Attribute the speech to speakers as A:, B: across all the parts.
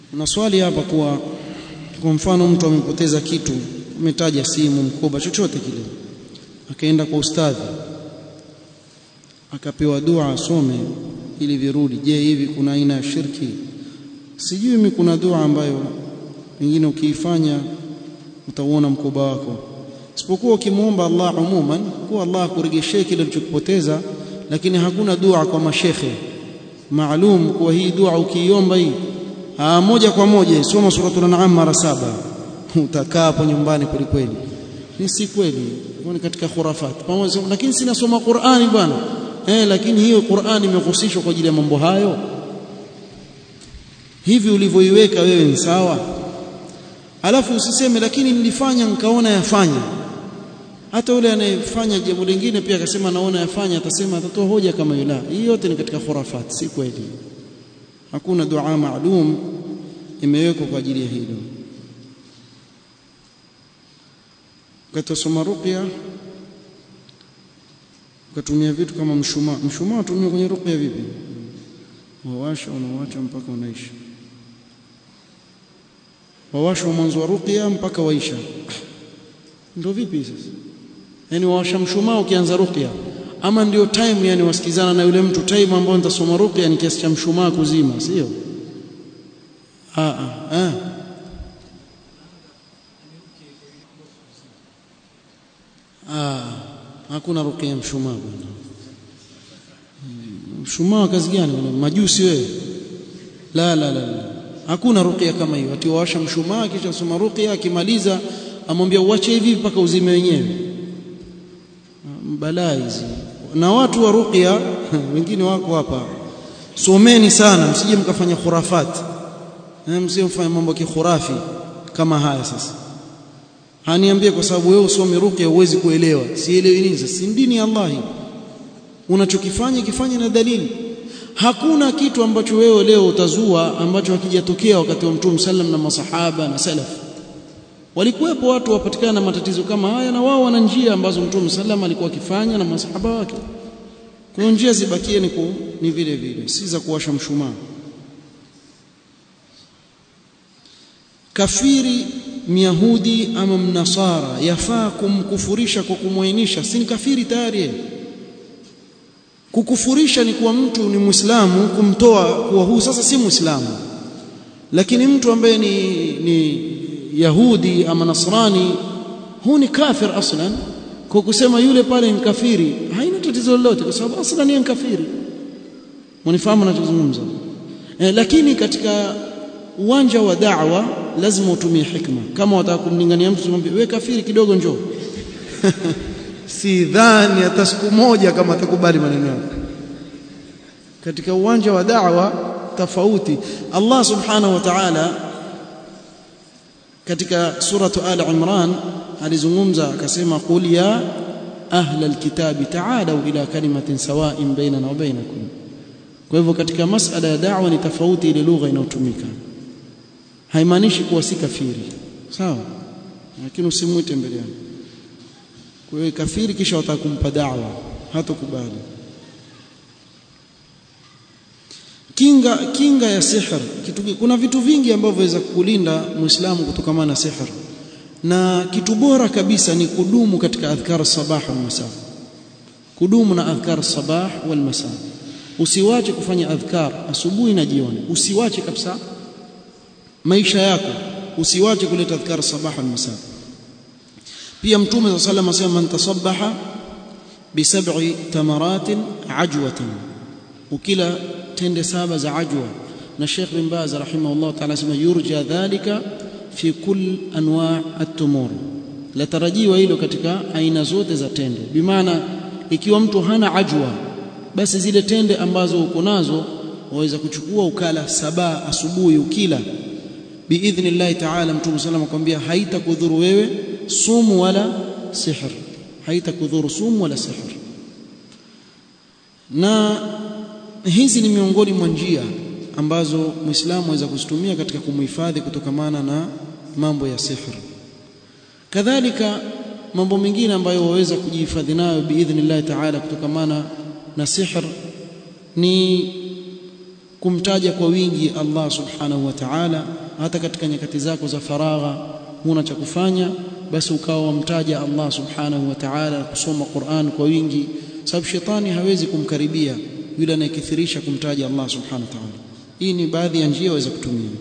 A: na swali hapa kuwa kwa mfano mtu amepoteza kitu umetaja simu mkoba chochote kile akaenda kwa ustadhi akapewa dua asome ili virudi je hivi kuna aina ya shirki sijui mimi kuna dua ambayo pengine ukiifanya utauona mkoba wako isipokuwa ukimwomba Allah umuman kuwa Allah akuregeshee kile ulichokipoteza lakini hakuna dua kwa mashekhe maalum kuwa hii dua ukiiomba hii Aa, moja kwa moja soma suratul an'am mara saba utakaa hapo nyumbani kweli kweli ni si kweli ni katika khurafat pamoja lakini sina soma Qur'ani bwana eh lakini hiyo Qur'ani imehusishwa kwa ajili ya mambo hayo hivi ulivyoiweka wewe ni sawa alafu usiseme lakini nilifanya nikaona yafanya hata yule anayefanya jambo lingine pia akasema naona yafanya atasema atatoa hoja kama yule hii yote ni katika khurafat si kweli hakuna dua maalum imewekwa kwa ajili ya hilo ukatasoma ruqya ukatumia vitu kama mshumaa mshumaa utumia kwenye ruqya vipi wawasha unawacha mpaka unaisha wawasha mwanzo wa ruqya mpaka waisha ndio vipi sasa yani wawasha mshumaa ukianza ruqya ama ndio time yani wasikizana na yule mtu time ambao nitasoma ruqya ni kiasi cha mshumaa kuzima sio ah ah ah hakuna ruqya mshumaa bwana mshumaa kazi gani bwana majusi wewe la la la, la. hakuna ruqya kama hiyo ati wawasha mshumaa kisha soma ruqya akimaliza amwambia uache hivi mpaka uzime wenyewe balaa hizi na watu wa ruqya wengine wako hapa someni sana msije mkafanya khurafat msije mfanye mambo ya kikhurafi kama haya sasa haniambie kwa sababu wewe usome ruqya huwezi kuelewa sielewi nini sasa si dini ya Allah unachokifanya kifanye na dalili hakuna kitu ambacho wewe leo utazua ambacho hakijatokea wakati wa Mtume sallam na masahaba na salaf walikuwepo watu wapatikana na matatizo kama haya na wao wana njia ambazo Mtume sallam alikuwa akifanya na masahaba wake kwa njia zibakie ni, ku, ni vile vile si za kuwasha mshumaa kafiri myahudi ama mnasara yafaa kumkufurisha kwa kumwainisha si kafiri tayari kukufurisha ni kuwa mtu ni muislamu kumtoa kuwa huu sasa si muislamu lakini mtu ambaye ni, ni yahudi ama nasrani huu ni kafir aslan kwa kusema yule pale ni kafiri haina tatizo lolote kwa sababu aslan ni kafiri unifahamu ninachozungumza eh, lakini katika uwanja wa da'wa lazima utumie hikma kama wataka kumlingania mtu mwambie wewe kafiri kidogo njoo si dhani hata siku moja kama atakubali maneno yako katika uwanja wa da'wa tofauti Allah subhanahu wa ta'ala katika suratu al imran alizungumza akasema qul ya ahla alkitabi ta'alu ila kalimatin sawa'in bainana wa bainakum kwa hivyo katika masala ya da'wa ni tofauti ile lugha inayotumika haimaanishi kuwa si kafiri sawa lakini usimwite mbele yangu kwa hiyo kafiri kisha wataka kumpa da'wa hatakubali kinga kinga ya sihr kitu kuna vitu vingi ambavyo waweza kukulinda muislamu kutokana na sihr na kitu bora kabisa ni kudumu katika adhkar sabah wal masa kudumu na adhkar sabah wal masa usiwache kufanya adhkar asubuhi na jioni usiwache kabisa maisha yako usiwache kuleta adhkar sabah wal masa pia mtume sallallahu alayhi wasallam asema man tasabbaha bi sab'i tamaratin ajwatan ukila tende saba za ajwa na Sheikh bin Baz rahimahullah ta'ala asema yurja dhalika fi kull anwa' at-tumur la tarajiwa hilo katika aina zote za tende bimaana ikiwa mtu hana ajwa basi zile tende ambazo uko nazo waweza kuchukua ukala saba asubuhi ukila biidhnillah ta'ala mtume sallam akwambia haitakudhuru wewe sumu wala sihr haitakudhuru sumu wala sihr na hizi ni miongoni mwa njia ambazo muislamu aweza kuzitumia katika kumhifadhi kutokamana na mambo ya sihr kadhalika mambo mengine ambayo waweza kujihifadhi nayo biidhnillah ta'ala kutokamana na sihr ni kumtaja kwa wingi Allah subhanahu wa ta'ala hata katika nyakati zako za faragha huna cha kufanya basi ukawa wamtaja Allah subhanahu wa ta'ala kusoma Qur'an kwa wingi sababu shetani hawezi kumkaribia yule anayekithirisha kumtaja Allah subhanahu wa ta'ala hii ni baadhi ya njia waweza kutumia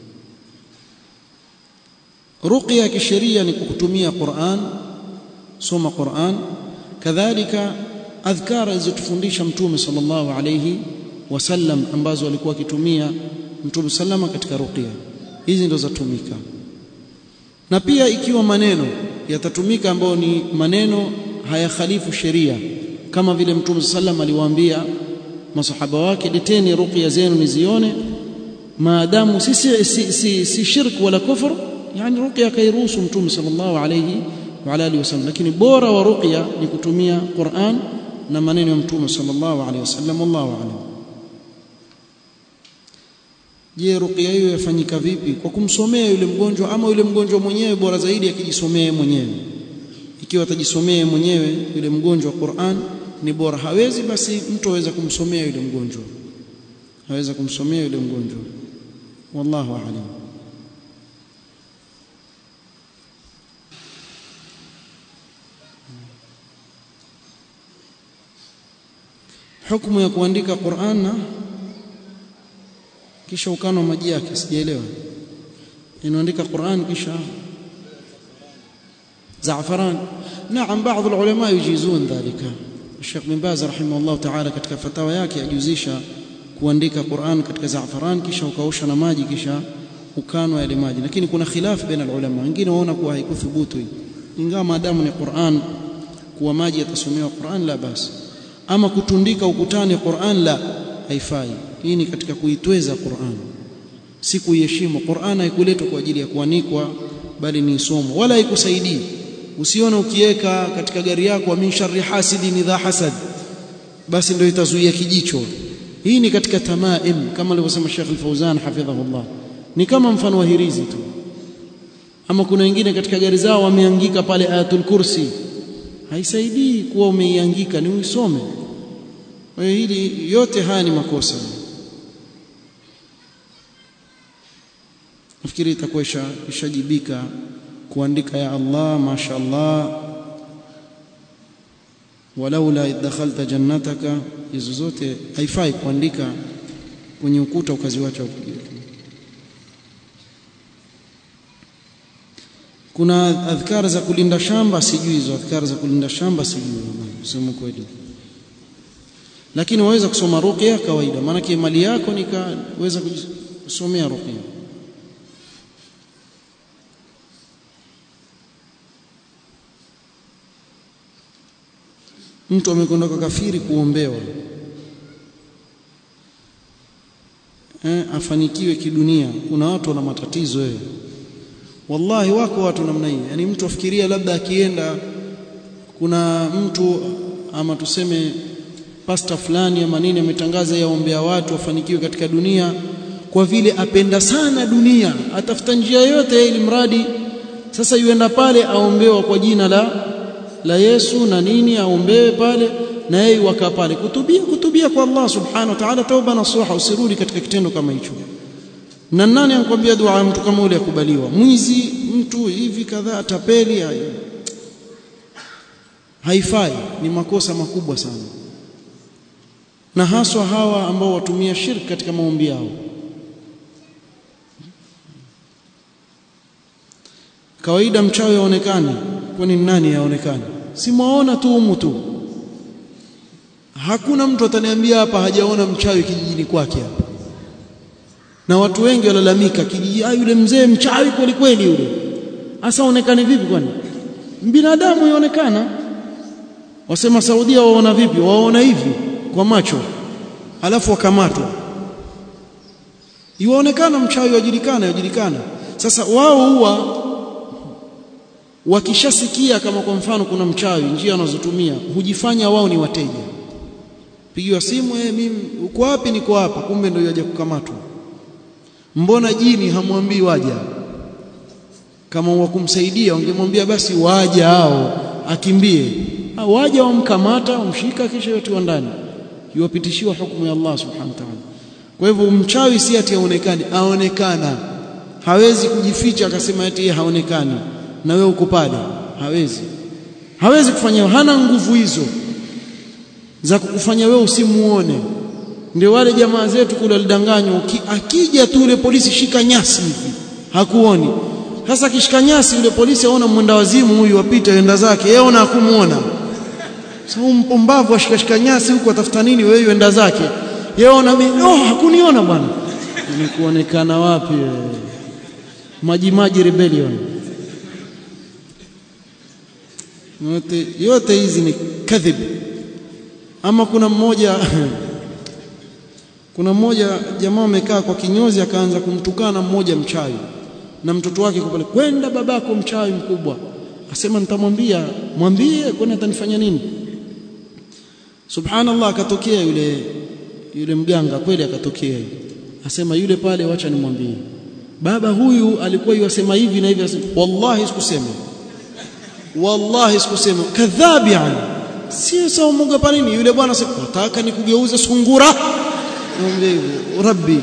A: ruqya ya kisheria ni kukutumia Qur'an soma Qur'an kadhalika adhkara alizotufundisha mtume sallallahu alayhi wasallam ambazo alikuwa akitumia mtume sallama katika ruqya hizi ndo zatumika na pia ikiwa maneno yatatumika ambayo ni maneno hayakhalifu sheria kama vile mtume sallam aliwaambia masahaba wake leteni ruqya zenu nizione maadamu si si, si, si, si shirk wala kufur yani ruqya kairuhusu mtume sallallahu alayhi wa alihi wasallam lakini bora wa ruqya ni kutumia Qur'an na maneno ya mtume sallallahu alayhi wasallam wallahu a'lam je ruqya hiyo yafanyika vipi kwa kumsomea yule mgonjwa ama yule mgonjwa mwenyewe bora zaidi akijisomea mwenyewe ikiwa atajisomea mwenyewe yule mgonjwa Qur'an ni bora hawezi basi mtu aweza kumsomea yule mgonjwa aweza kumsomea yule mgonjwa wallahu a'lam hukumu ya kuandika Qur'an na kisha ukano maji yake sijaelewa inaandika Qur'an kisha زعفران نعم بعض العلماء يجيزون ذلك الشيخ بن باز رحمه الله تعالى katika fatawa yake ajuzisha kuandika Qur'an katika za'faran kisha ukaosha na maji kisha ukanwa yale maji lakini kuna khilaf baina ulama wengine waona kuwa haikuthubutu ingawa maadamu ni Qur'an kuwa maji yatasomewa Qur'an la basi ama kutundika ukutani Qur'an la haifai hii ni katika kuitweza Qur'an si kuiheshimu Qur'an haikuletwa kwa ajili ya kuanikwa bali ni somo wala haikusaidii usione ukiweka katika gari yako min sharri hasidin idha hasad basi ndio itazuia kijicho hii ni katika tamaim kama alivyosema Sheikh Al-Fauzan hafidhahullah ni kama mfano wa hirizi tu ama kuna wengine katika gari zao wameangika pale ayatul kursi haisaidii kuwa umeiangika ni uisome kwa hiyo hili yote haya ni makosa nafikiri itakuwa ishajibika kuandika ya Allah masha Allah walaula idkhalta jannataka hizo zote haifai kuandika kwenye ukuta ukaziwacha kuna adhkar za kulinda shamba sijui hizo adhkar za kulinda shamba sijui sema kweli lakini waweza kusoma ruqya kawaida maana mali yako nikaweza kusomea ruqya mtu amekwenda kwa kafiri kuombewa eh, afanikiwe kidunia kuna watu wana matatizo wewe wallahi wako watu namna hii yani mtu afikiria labda akienda kuna mtu ama tuseme pasta fulani ama nini ametangaza yaombea watu wafanikiwe katika dunia kwa vile apenda sana dunia atafuta njia yote ili mradi sasa yuenda pale aombewa kwa jina la la Yesu na nini aombewe pale na yeye wakaa pale kutubia kutubia kwa Allah subhanahu wa ta'ala tauba nasuha usirudi katika kitendo kama hicho na nani anakuambia dua mtu kama ule akubaliwa mwizi mtu hivi kadhaa tapeli haifai ni makosa makubwa sana na haswa hawa ambao watumia shirki katika maombi yao kawaida mchawi aonekane kwani nani yaonekane si mwaona tu humu tu hakuna mtu ataniambia hapa hajaona mchawi kijijini kwake hapa na watu wengi walalamika kijiji ah yule mzee mchawi kweli kweli yule hasa onekane vipi kwani binadamu yaonekana wasema Saudia waona vipi waona hivi kwa macho alafu wakamatwa yuonekana mchawi wajulikana yajulikana sasa wao huwa wakishasikia kama kwa mfano kuna mchawi njia wanazotumia hujifanya wao ni wateja pigiwa simu eh mimi uko wapi niko hapa kumbe ndio yaje kukamatwa mbona jini hamwambii waja kama wakumsaidia wangemwambia basi waja hao akimbie waja wamkamata wamshika kisha yote ndani yuwapitishiwa hukumu ya Allah subhanahu wa ta'ala kwa hivyo mchawi si ati aonekane aonekana hawezi kujificha akasema ati yeye haonekani na wewe uko pale hawezi hawezi kufanya hana nguvu hizo za kukufanya wewe usimuone ndio wale jamaa zetu kule walidanganywa akija tu yule polisi shika nyasi hivi hakuoni sasa akishika nyasi yule polisi aona mwenda wazimu huyu apita enda zake yeye ona hakumuona sasa mpumbavu ashikashika nyasi huko atafuta nini wewe enda zake yeye ona mimi oh hakuniona bwana ni kuonekana wapi maji maji rebellion yote yote hizi ni kadhib ama kuna mmoja kuna mmoja jamaa amekaa kwa kinyozi akaanza kumtukana mmoja mchawi na mtoto wake kwa pale kwenda babako mchawi mkubwa asema nitamwambia mwambie kwani atanifanya nini subhanallah akatokea yule yule mganga kweli akatokea asema yule pale wacha nimwambie baba huyu alikuwa yasema hivi na hivi asema wallahi sikusema wallahi sikusema kadhabi yani si sawa muogopa nini yule bwana sasa nataka nikugeuze sungura mwambie hivyo rabbi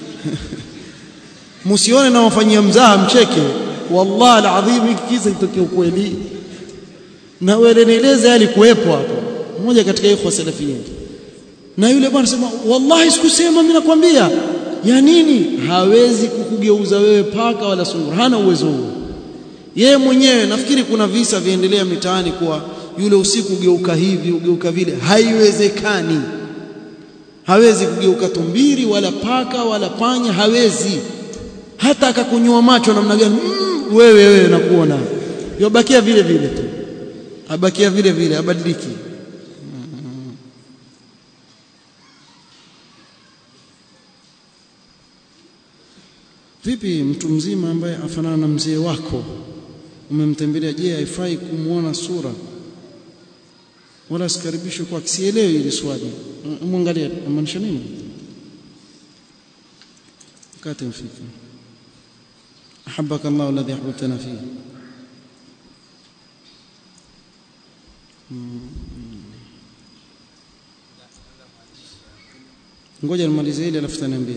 A: msione na wafanyia mzaha mcheke wallahi alazim hiki kisa kitokea ukweli na wewe nieleze alikuwepo hapo mmoja katika ikhwa salafiyyin na yule bwana sema wallahi sikusema mimi nakwambia ya nini hawezi kukugeuza wewe paka wala sungura hana uwezo huo yeye mwenyewe nafikiri kuna visa viendelea mitaani kwa yule usiku ugeuka hivi ugeuka vile haiwezekani hawezi kugeuka tumbiri wala paka wala panya hawezi hata akakunyua macho namna gani mm, wewe wewe nakuona yobakia vile vile tu abakia vile vile abadiliki vipi mtu mzima ambaye afanana na mzee wako umemtembelea je haifai kumuona sura wala sikaribishwe kwa sielewi hili swali muangalie maanisha nini wakati mfika احبك الله الذي احببتنا فيه ngoja nimalize ile alafu taniambie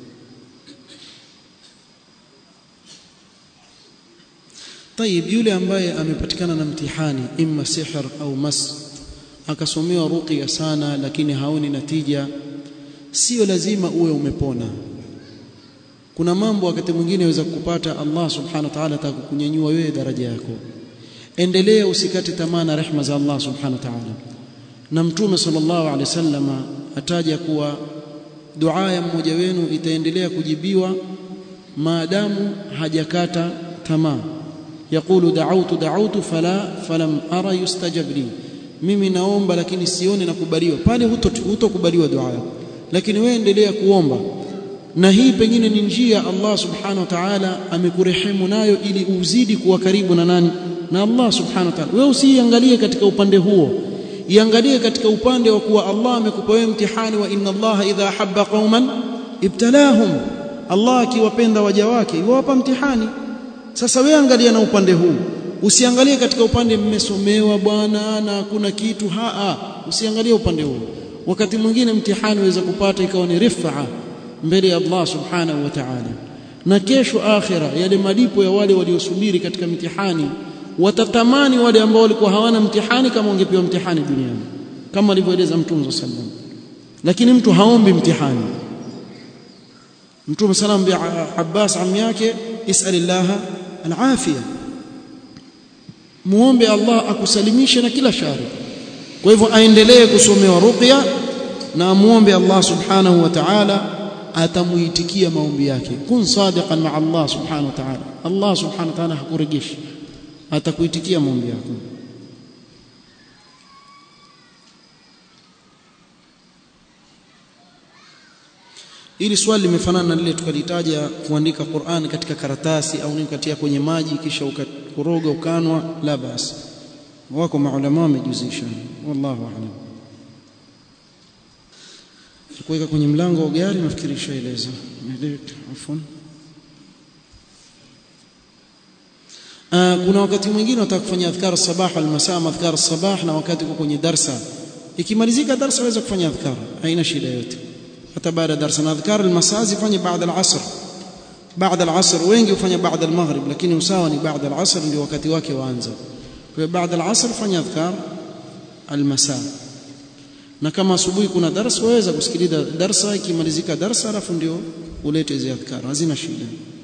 A: طيب yule ambaye amepatikana na mtihani imma sihr au mas akasomewa ruqya sana lakini haoni natija sio lazima uwe umepona kuna mambo wakati mwingine yaweza kukupata Allah subhanahu wa ta'ala atakukunyanyua wewe daraja yako endelea usikate tamaa na rehema za Allah subhanahu wa ta'ala na mtume sallallahu alaihi wasallam ataja kuwa dua ya mmoja wenu itaendelea kujibiwa maadamu hajakata tamaa يقول دعوت دعوت فلا فلم ارى يستجب لي mimi naomba lakini sione nakubaliwa pale hutokubaliwa dua yako lakini wewe endelea kuomba na hii pengine ni njia Allah subhanahu wa ta'ala amekurehemu nayo ili uzidi kuwa karibu na nani na Allah subhanahu wa ta'ala wewe usiangalie katika upande huo iangalie katika upande wa kuwa Allah amekupa wewe mtihani wa inna Allah idha habba qauman ibtalahum Allah akiwapenda waja wake yuwapa mtihani sasa wewe angalia na upande huu usiangalie katika upande mmesomewa bwana na hakuna kitu haa usiangalie upande huu wakati mwingine mtihani waweza kupata ikawa ni rifaa mbele ya Allah subhanahu wa ta'ala na kesho akhira yale malipo ya wale waliosubiri katika mtihani watatamani wale ambao walikuwa hawana mtihani kama wangepewa mtihani duniani kama alivyoeleza mtume sallam lakini mtu haombi mtihani mtume sallam bi Abbas ammi yake isalillaha alafia muombe Allah akusalimishe na kila shari kwa hivyo aendelee kusomewa ruqya na muombe Allah subhanahu wa ta'ala atamuitikia maombi yake kun sadiqan ma Allah subhanahu wa ta'ala Allah subhanahu wa ta'ala hakurejeshi atakuitikia maombi yako ili swali limefanana na lile tukalitaja kuandika Qur'an katika karatasi au nikatia kwenye maji kisha ukakoroga ukanwa la basi wako maulama wamejuzisha wallahu a'lam kuweka kwenye mlango wa gari nafikiri ishaeleza afwan kuna wakati mwingine unataka kufanya adhkar sabah wal masaa adhkar sabah na wakati uko kwenye darsa ikimalizika darsa waweza kufanya adhkar haina shida yote hata baada ya darasa na adhkar almasaa zifanye baada al-asr baada al-asr wengi hufanya baada al-maghrib lakini usawa ni baada al-asr ndio wakati wake waanza kwa hiyo baada al-asr fanya adhkar al-masaa na kama asubuhi kuna darasa waweza kusikiliza darasa ikimalizika darasa alafu ndio ulete hizo adhkar hazina shida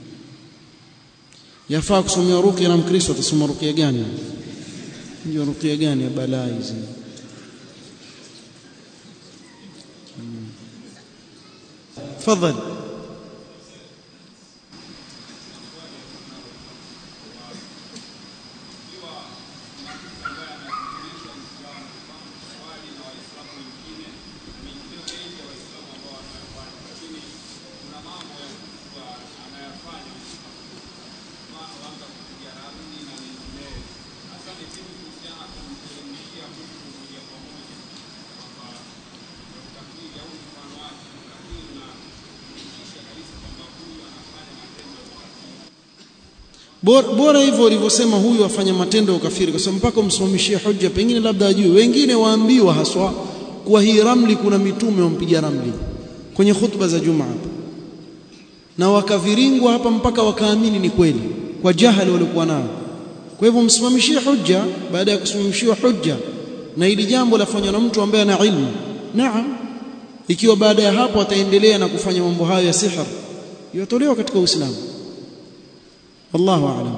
A: yafaa kusomea ruqya na mkristo atasoma ruqya gani ndio ruqya gani ya balaa hizi تفضل bora, bora hivyo ulivyosema huyu afanya matendo ya ukafiri kwa sababu mpaka umsimamishie hoja pengine labda ajue wengine waambiwa haswa kwa hii ramli kuna mitume wampiga ramli kwenye khutba za Jumaa hapa na wakaviringwa hapa mpaka wakaamini ni kweli kwa jahali waliokuwa nao kwa hivyo msimamishie hoja baada ya kusimamishiwa hoja na ili jambo lafanywa na mtu ambaye ana ilmu naam ikiwa baada ya hapo ataendelea na kufanya mambo hayo ya sihir yatolewa katika Uislamu wallahu a'lam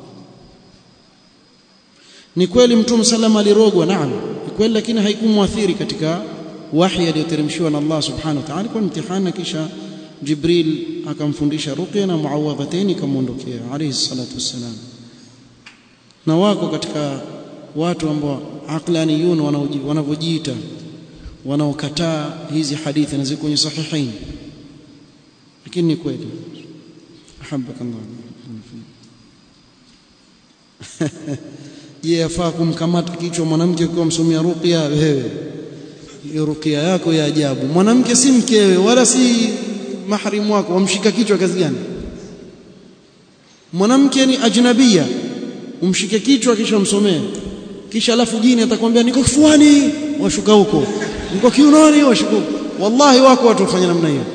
A: ni kweli mtume sallam alirogwa naam ni kweli lakini haikumwathiri katika wahi aliyoteremshiwa na Allah subhanahu wa ta'ala kwa mtihani kisha Jibril akamfundisha ruqya na muawadhataini kamuondokea alayhi salatu wassalam na wako katika watu ambao aqlaniyun wanavyojiita wanaokataa hizi hadithi na ziko kwenye sahihain lakini ni kweli ahabbakallah je yafaa kumkamata kichwa mwanamke ukiwa msomea ruqya wewe hiyo ruqya yako ya ajabu mwanamke si mkewe wala si maharimu wako wamshika kichwa kazi gani mwanamke ni ajnabia umshike kichwa kisha umsomee kisha alafu jini atakwambia niko kifuani washuka huko niko kiunoni washuka wallahi wako watu wafanya namna hiyo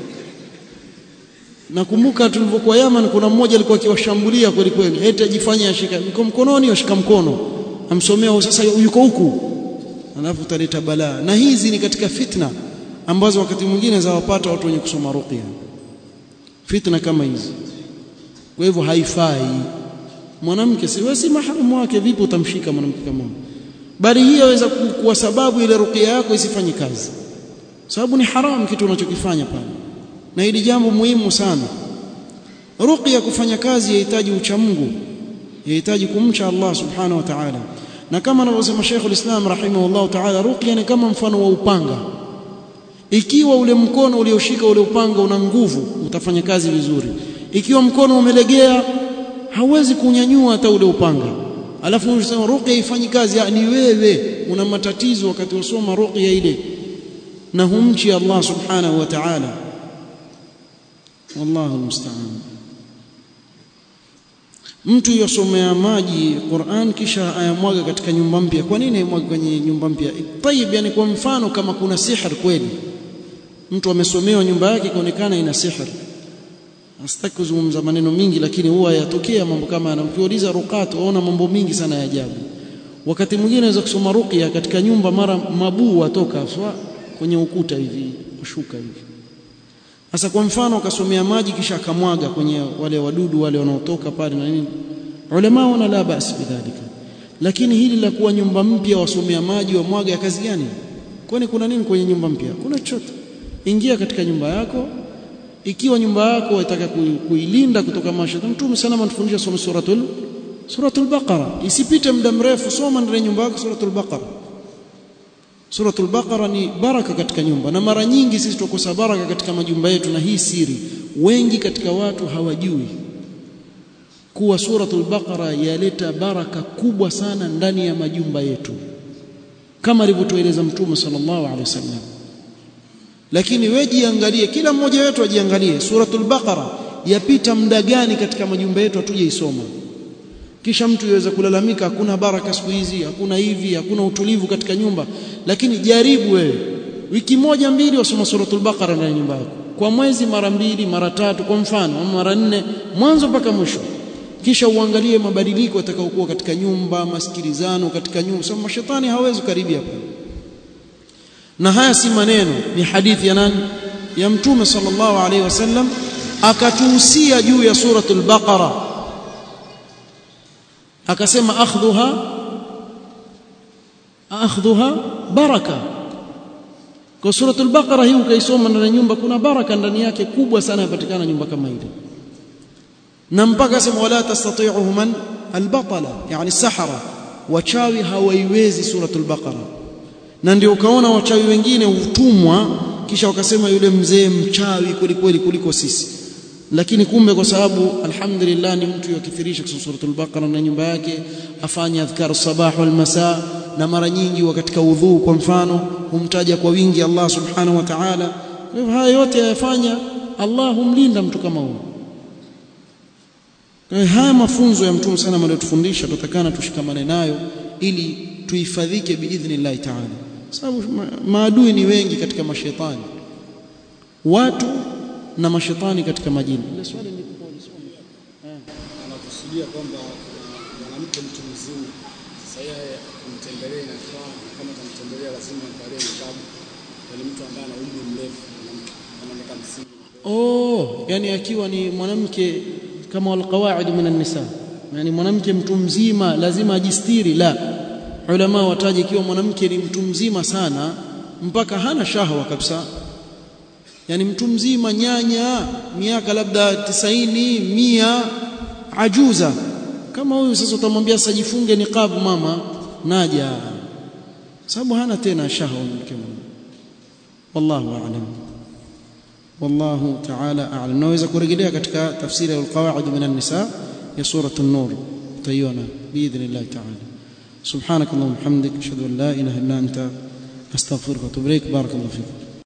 A: nakumbuka tulipokuwa Yaman kuna mmoja alikuwa akiwashambulia kweli kweli eti ajifanye ashika niko mkononi ashika mkono amsomea sasa yuko huku alafu utaleta balaa na hizi ni katika fitna ambazo wakati mwingine zawapata watu wenye kusoma ruqya fitna kama hizi kwa hivyo haifai mwanamke si wewe si mahramu wake vipi utamshika mwanamke kama bali hii yaweza kuwa sababu ile ruqya yako isifanye kazi sababu ni haramu kitu unachokifanya pale na hili jambo muhimu sana ruqya kufanya kazi yahitaji ucha Mungu yahitaji kumcha Allah subhanahu wa ta'ala na kama anavyosema Sheikh ulislam rahimahullah ta'ala ruqya ni kama mfano wa upanga ikiwa ule mkono ulioshika ule upanga una nguvu utafanya kazi vizuri ikiwa mkono umelegea hauwezi kunyanyua hata ule upanga alafu unasema ruqya ifanyi kazi ni wewe una matatizo wakati usoma ruqya ile na humchi Allah subhanahu wa ta'ala wallahu musta'an mtu yosomea maji Qur'an kisha ayamwaga katika nyumba mpya kwa nini ayamwaga kwenye nyumba mpya tayib yani kwa mfano kama kuna sihr kweli mtu amesomewa nyumba yake ikaonekana ina sihr Sitaki kuzungumza maneno mingi lakini huwa yatokea mambo kama yana ukiuliza ruqat waona mambo mingi sana ya ajabu wakati mwingine unaweza kusoma ruqya katika nyumba mara mabuu watoka swa kwenye ukuta hivi kushuka hivi sasa kwa mfano akasomea maji kisha akamwaga kwenye wale wadudu wale wanaotoka pale na nini ulama wana la basi bidhalika lakini hili la kuwa nyumba mpya wasomea maji wa mwaga ya kazi gani kwani kuna nini kwenye nyumba mpya kuna chochote ingia katika nyumba yako ikiwa nyumba yako unataka kuilinda kutoka mashaitani mtume sana anatufundisha soma suratul suratul baqara isipite muda mrefu soma ndani ya nyumba yako suratul baqara suratul baqara ni baraka katika nyumba na mara nyingi sisi tukosa baraka katika majumba yetu na hii siri wengi katika watu hawajui kuwa suratul baqara yaleta baraka kubwa sana ndani ya majumba yetu kama alivyotueleza mtume sallallahu alaihi wasallam lakini wewe jiangalie kila mmoja wetu ajiangalie suratul baqara yapita muda gani katika majumba yetu hatuje isoma kisha mtu yaweza kulalamika hakuna baraka siku hizi hakuna hivi hakuna utulivu katika nyumba lakini jaribu wewe wiki moja mbili wasoma suratul baqara ndani ya nyumba yako kwa mwezi mara mbili mara tatu kwa mfano ama mara nne mwanzo mpaka mwisho kisha uangalie mabadiliko yatakayokuwa katika nyumba masikilizano katika nyumba sababu mashetani hawezi karibia hapo na haya si maneno ni hadithi ya nani ya mtume sallallahu alaihi wasallam akatuhusia juu ya suratul baqara akasema akhdhuha akhdhuha baraka kwa suratul baqara hii ukaisoma ndani ya nyumba kuna baraka ndani yake kubwa sana yapatikana nyumba kama ile na mpaka sema wala tastati'uhu man albatala yani sahara wachawi hawaiwezi suratul baqara na ndio ukaona wachawi wengine hutumwa kisha wakasema yule mzee mchawi kweli kweli kuliko sisi lakini kumbe kwa sababu alhamdulillah ni mtu yakithirisha kusoma suratul baqara na nyumba yake afanye adhkar sabah wal masa na mara nyingi wa katika udhu kwa mfano humtaja kwa wingi Allah subhanahu wa ta'ala haya yote yafanya Allah humlinda mtu kama huyo haya mafunzo ya mtume sana aliyotufundisha tutakana tushikamane nayo ili tuhifadhike biidhnillah ta'ala sababu maadui ni wengi katika mashetani watu na mashetani katika majini ile swali nilikuwa nisome
B: anakusudia kwamba mwanamke mtu mzima sasa yeye kumtembelea inafaa kama tamtembelea lazima angalie nikabu ni mtu ambaye ana umri mrefu kama miaka 50
A: oh yani akiwa ni mwanamke kama walqawaid min an-nisa yani mwanamke mtu mzima lazima ajistiri la ulama wataje ikiwa mwanamke ni mtu mzima sana mpaka hana shahwa kabisa yani mtu mzima nyanya miaka labda tisaini mia ajuza kama huyu sasa utamwambia sasa jifunge niqab mama naja sababu hana tena shahwa mke wallahu a'lam والله تعالى أعلم naweza kurejelea katika tafsiri al-qawaid min an-nisa ya surah an-nur tayona باذن الله تعالى سبحانك اللهم وبحمدك اشهد ان لا اله الا انت استغفرك واتوب اليك بارك الله فيك